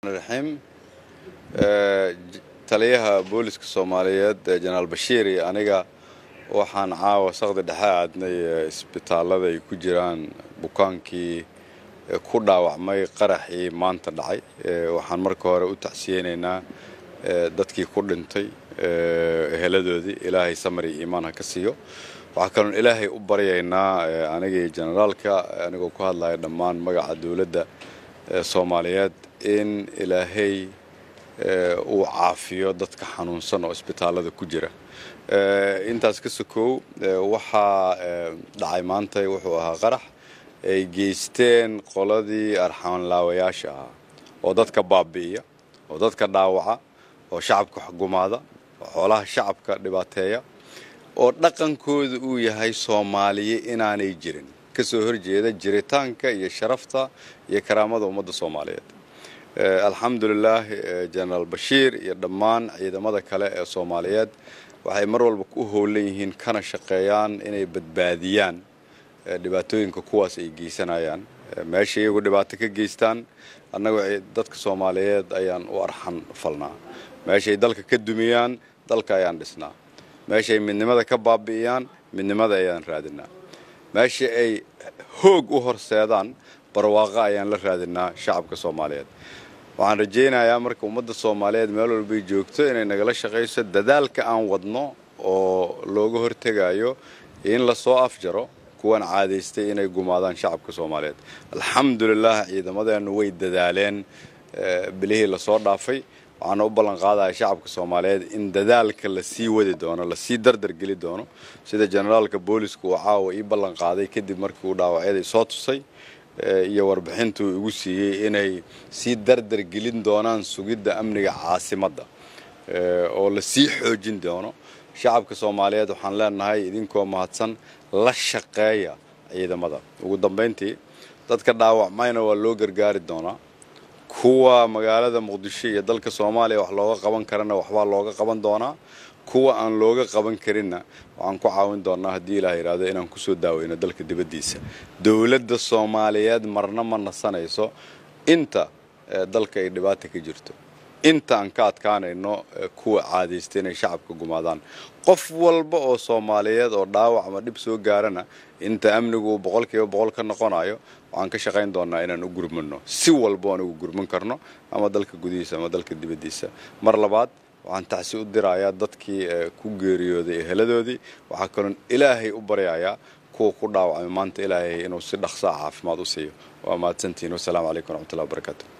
raxiim taliyaha booliska soomaaliyeed jenaraal bashiir iyo aniga waxaan caawa saqdi dhexe aadnay isbitaallada ay ku jiraan bukaankii ku dhaawacmay qaraxii maanta dhacay waxaan marka hore u tacsiyeynaynaa dadkii ku dhintay eheladoodii ilaahay samar iyo iimaan ha ka siiyo waxaa kaloon ilaahay u baryaynaa anigii jenaraalka anigoo ku hadlaya dhammaan magaca dowladda soomaaliyeed in ilaahay uu caafiyo dadka xanuunsan oo isbitaallada ku jira intaas ka sokow waxaa dhacay maanta wuxuu ahaa qarax ay geysteen qoladii arxamanlaawayaasha ahaa oo dadka baabi'iya oo dadka dhaawaca oo shacabka xugumaada oo xoolaha shacabka dhibaateeya oo dhaqankooda uu yahay soomaaliye inaanay jirin ka soo horjeeda jiritaanka iyo sharafta iyo karaamada ummadda soomaaliyeed alxamdulilaah jenaraal bashiir iyo dhammaan ciidamada kale ee soomaaliyeed waxay mar walba u howlan yihiin kana shaqeeyaan inay badbaadiyaan dhibaatooyinka kuwaas ay geysanayaan meesha iyagu dhibaato ka geystaan annagu dadka soomaaliyeed ayaan u arxan falnaa meeshay dalka ka dumiyaan dalka ayaan dhisnaa meeshay midnimada ka baabi'iyaan midnimada ayaan raadinaa meesha ay hoog u horseedaan barwaaqo ayaan la raadinaa shacabka soomaaliyeed waxaan rajaynayaa marka ummadda soomaaliyeed meel walbay joogto inay nagala shaqayso dadaalka aan wadno oo looga hortegayo in lasoo afjaro kuwan caadaystay inay gumaadaan shacabka soomaaliyeed alxamdulilah ciidamadeennu way dadaaleen bilihii lasoo dhaafay waxaana u ballan qaadaya shacabka soomaaliyeed in dadaalka lasii wadi doono lasii dardar geli doono sida generaalka booliska uu caawa ii ballan qaaday kadib markii uu dhaawacyadii soo tusay iyo warbixintuu igu siiyey inay sii dardar gelin doonaan sugidda amniga caasimadda oo lasii xoojin doono shacabka soomaaliyeed waxaan leenahay idinkoo mahadsan la shaqeeya ciidamada ugu dambayntii dadka dhaawacmayna waa loo gargaari doonaa kuwa magaalada muqdisho iyo dalka soomaaliya wax looga qaban karana waxbaa looga qaban doonaa kuwa aan looga qaban karinna waxaan ku caawin doonaa haddii ilaah yidhaahdo inaan kusoo daaweyno dalka dibaddiisa dowladda soomaaliyeed marna ma nasanayso inta dalka ay dhibaata ka jirto inta aan ka adkaanayno kuwa caadaysta inay shacabka gumaadaan qof walba oo soomaaliyeed oo dhaawac ama dhib soo gaarana inta amnigu uu boqol kiiba boqol ka noqonayo waxaan ka shaqayn doonaa inaan u gurmano si walba aan ugu gurman karno ama dalka gudihiisa ama dalka dibaddiisa mar labaad waxaan tacsi u dirayaa dadkii ku geeriyooday eheladoodii waxaa kaloon ilaahay u baryayaa kuwa ku dhaawacmay maanta ilaahay inuu si dhaqsaa caafimaad u siiyo waa mahadsantihiin wasalaamu calaykum waraxmatullahi wabarakaatu